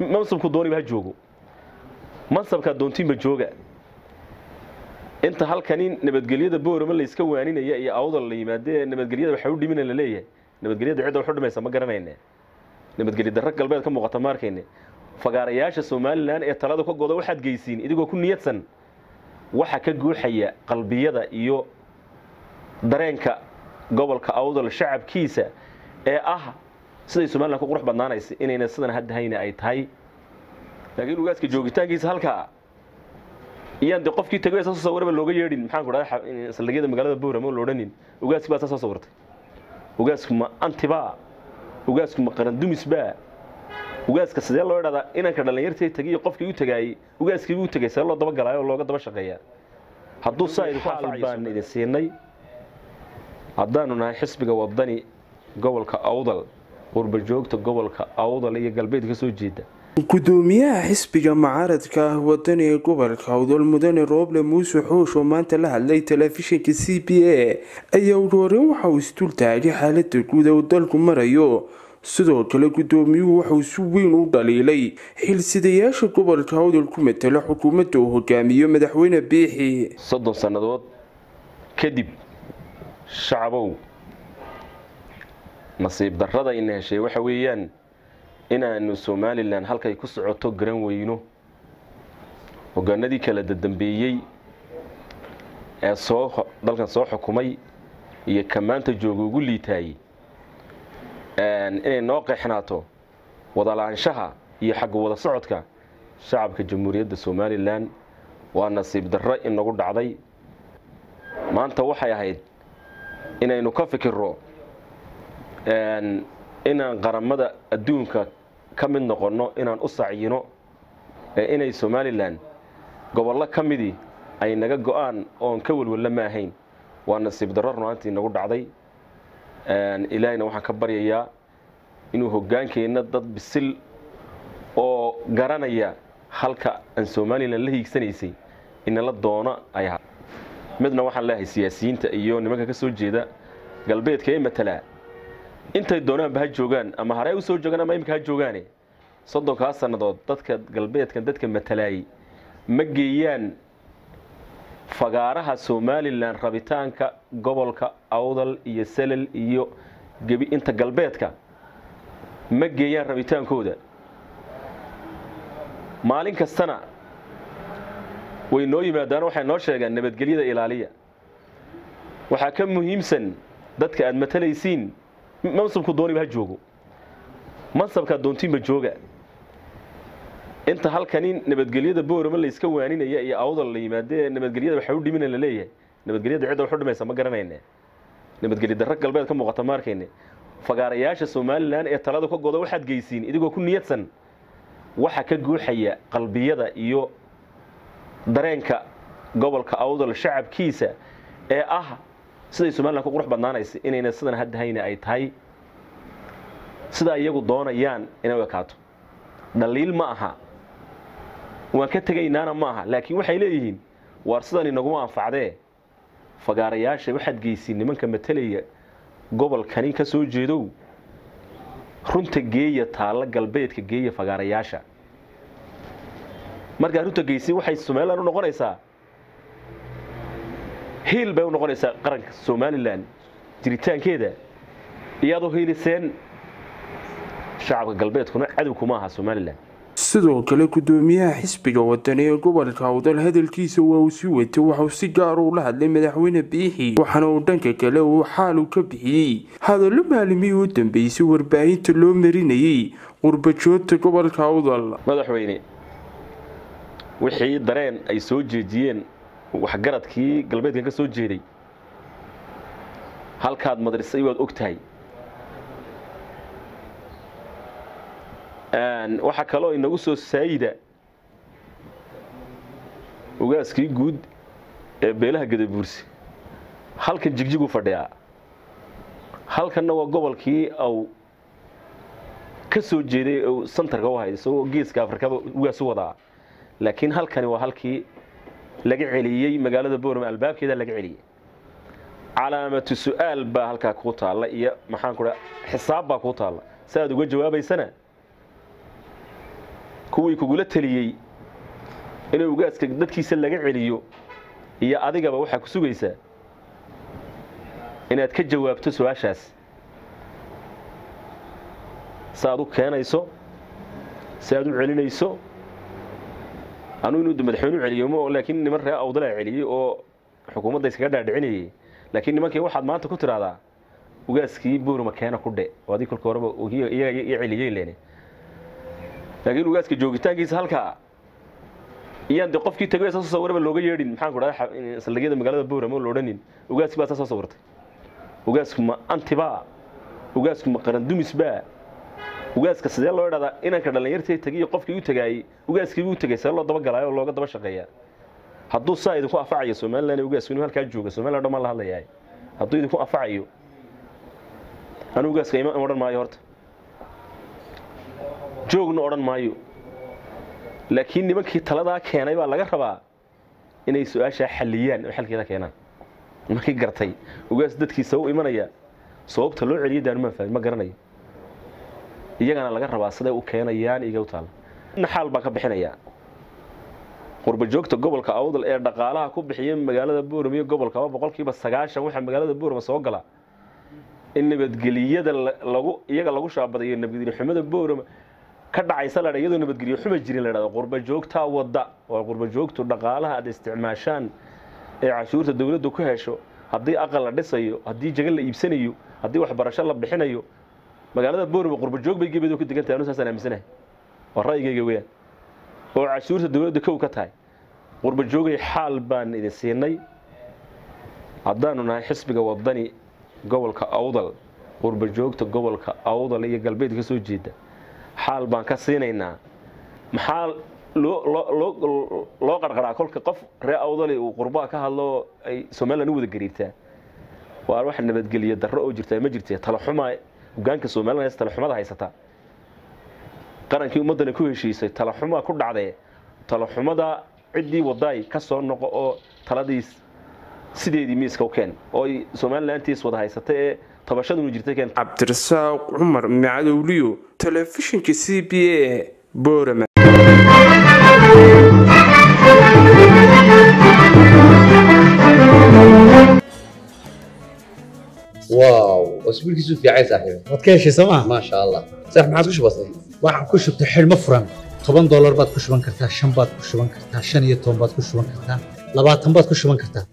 mansabku dooniba ha joogo mansabkaa doontiinba jooga inta halkani nabadgelyada boorama layska waaninaya iyo awdal la yimaadee nabadgelyada waxa u dhimina la leeyahay nabadgelyada cidda waxu dhimaysa ma garanayne nabadgelya darro galbeed ka muuqata ma arkayne fagaarayaasha somalilan ee talada ka goda waxaad geysiin idigoo ku niyadsan waxa ka guuxaya qalbiyada iyo dareenka gobolka awdal shacabkiisa ee ah siday somalilan ku qurux badnaanaysa inayna sidan haddahayna ay tahay laakiin ugaaska joogitaankiisa halkaa iyaan de qofkii tagay soo sawiraba looga yeedhin maxaan ku dhahdaa saldhigyada magaalada boorama la odhanin ugaaski baa soo sawirtay ugaasku ma antibaa ugaasku ma qarandumisbaa ugaaska sidee loo idhahdaa inanka dhallinyartii tagiyo qofkii u tagaayey ugaaskiibuu u tegay see loo dabagalaayo oo looga daba shaqeeyaa hadduu saa idinku anfacayo baan idin siinay haddaanu nahay xisbiga wadani gobolka awdal qurbajoogta gobolka awdal iyo galbeed ka soo jeeda gudoomiyaha xisbiga mucaaradka ah wadani ee gobolka awdal mudane rooble muuse xoosh oo maanta la hadlay telefishinka c b a ayaa ugu horeyn waxa uu isdul taagay xaalada guud ee uu dalku marayo sidoo kale gudoomiyuhu waxauu si weyn u dhaliilay xilsidayaasha gobolka awdal ku matala xukuumadda uu hogaamiyo madaxweyne biixi soddon sannadood kadib shacabow nasiib darrada ina heshay waxa weeyaan inaanu somalilan halkay ku socoto garan weyno hogaanadii kala dadambeeyey ee soo dalkan soo xukumay iyo ka maanta jooga ugu liitaayey inay noo qeexnaato wadalaanshaha iyo xagga wada socodka shacabka jamhuuriyadda somalilan waa nasiib darro inagu dhacday maanta waxay ahayd inaynu ka fikirro inaan qaramada adduunka ka mid noqonno inaan u sacyino ee inay somalilan gobollo ka midii ay naga go-aan oon ka welwalla ma ahayn waa nasiib darro runaantii nagu dhacday ilaahayna waxaan ka baryayaa inuu hoggaankeenna dad bisil oo garanaya halka aan somalilan la hiigsanaysay inala doono ay ahaa midna waxaan leeyahay siyaasiyiinta iyo nimanka ka soo jeeda galbeedka ee matalaa intay doonaanba ha joogaan ama harey u soo joogaan ama imika ha joogaane soddonkaa sannadood dadka galbeedkan dadka matalaayey ma geeyaan fagaaraha somalilan rabitaanka gobolka awdal iyo salal iyo gebi inta galbeedka ma geeyaan rabitaankooda maalin kastana way noo yimaadaan waxay noo sheegaan nabadgelyada ilaaliya waxaa ka muhiimsan dadka aad matalaysiin mansabku dooniba ha joogo mansabkaa doontiinba jooga inta halkani nabadgelyada boorama layska waaninaya iyo awdal la yimaadee nabadgelyada waxa u dhimina la leeyahay nabadgelyada cidda waxu dhimaysa ma garanayne nabadgelya darro galbeed ka muuqata ma arkayne fagaarayaasha somalilan ee talada ka goda waxaad geysiin idigoo ku niyadsan waxa ka guuxaya qalbiyada iyo dareenka gobolka awdal shacabkiisa ee ah siday somalilan ku qurux badnaanaysa inayna sidan haddahayna ay tahay sidaa iyagu doonayaan inay u ekaato dhaliil ma aha waan ka tegaynaana ma aha laakiin waxay leeyihiin waar sidan inaguma anfacdee fagaarayaasha waxaad geysiin nimanka matalaya gobolkani ka soo jeedow runta geeya taalla galbeedka geeya fagaarayaasha markaa runta geysi waxay somalilan u noqonaysaa hiil bay u noqonaysaa qaranka somalilan jiritaankeeda iyaadoo hiiliseen shacabka galbeedkuna cadow kuma aha somalilan sidoo kale gudoomiyaha xisbiga wadani ee gobolka awdal hadalkiisa waa uu sii watay waxauu si gaara ula hadlay madaxweyne biixi waxaana uu dhanka kale uu xaalu ka bixiyey hadallo maalimihii u dambeysay warbaahinta loo marinayay qurbajoogta gobolka awdal madaxweyne wixii dareen ay soo jeediyeen waxgaradkii galbeedkan ka soo jeeday halkaad madrisay waad og tahay waxaa kaloo inagu soo saayida ugaaskii guud ee beelaha gadabuursi halkan jigjigu fadhiyaa halkanna waa gobolkii au ka soo jeeday u santarka u hay isagoo geeska afrikaba ugaas u wadaa laakiin halkani waa halkii laga celiyey magaalada boorama albaabkeeda laga celiyey calaamatu su-aal baa halkaa kuu taalla iyo maxaan ku dhaa xisaab baa kuu taalla si aad uga jawaabaysana kuwii kugula teliyey in ugaaska dadkiisa laga celiyo iyo adigaba waxaa ku sugaysaa inaad ka jawaabto su-aashaas si aad u keenayso si aad u celinayso anugu inuu madaxweyne u celiyo mo laakiin niman ree awdalaa celiyey oo xukuumadda iskaga dhaadhicinayay laakiin nimankii waxaad maanta ku tidhaahdaa ugaaskii boorma keena ku dhe oo adii kolka horeba iyaga i celiyeen lene laakiin ugaaska joogitaankiisa halkaa iyaan de qofkii tagay soo sawiraba looga yeedhin maxaan ku dhahay saldhigyada magaalada boorama la odhanin ugaaski baa saa soo sawirtay ugaasku ma antibaa ugaasku ma qarandumisbaa ugaaska sidee loo idhahdaa inanka dhallinyartii tagiyo qofkii u tagaayey ugaaskii u tagay see loo dabagalaayo oo looga daba shaqeeyaa hadduu saa idinku afacayo somalilan ugaasku inuu halkaa jooga somalilan dhan maan la hadlayahay hadduu idinku afacayo anu ugaaska ima odhan maayo horta joogna odhan maayo laakiin nimankii taladaa keenay baa laga rabaa inay su-aashaa xalliyaan oo xalkeeda keenaan nimankii gartay ugaas dadkiisa u imanaya sababta loo celiyo daanumaan fahmin ma garanayo iyagana laga rabaa siday u keenayaan iga u taalla naxaal baan ka bixinayaa qurba joogta gobolka awdal ee dhaqaalaha ku bixiya magaalada boorama iyo gobolkaba boqolkiiba sagaashan waxaa magaalada boorama soo gala in nabadgeliyada lagu iyaga lagu shaabadayo nabadgelyo xumada boorama ka dhacaysa la iyadoo nabadgelyo xuma jirin la dhahdo qurba joogtaa wadda oo qurba joogtu dhaqaalaha aad isticmaashaan ee cashuurta dawladdu ku hesho haddii aqal la dhisayo haddii jagan la iibsanayo haddii waxbarasho la bixinayo magaalada boorama qurba joog bay gebeed ku degan tahay anu saasaan aaminsanahay waa ra'yigayga weyaan oo cashuurta dawladda kow ka tahay qurba joogay xaal baan idin siinay haddaanu nahay xisbiga wadani gobolka awdal qurba joogta gobolka awdal iyo galbeed ka soo jeeda xaal baan ka siinaynaa maxaa loo qarqaraa kolka qof ree awdali uu qurbaha ka hadlo ay somalilan u wada gariirtaa waa wax nabadgeliya darro oo jirtaa ma jirta talaxuma hogaanka somalilan hees talaxumada haysataa qarankii ummaddana ku heshiisay talaxumaa ku dhacdee talaxumada ciddii wadaay ka soo noqo oo taladiis sideedii miiska u keen oo ay somalilantiis wada haysata ee tabashadunu jirta keen cabdirasaaq cumar macadowliyo telefishinka c b a boorama واو اسبوعك في عين صاحبي waad ka heshay sooma ما شاء الله صح ما عادش بسيط waxaan ku shubtay xidhmo furan toban doolar baad ku shuban kartaa shan baad ku shuban kartaa shan iyo toban baad ku shuban kartaa labaatan baad ku shuban kartaa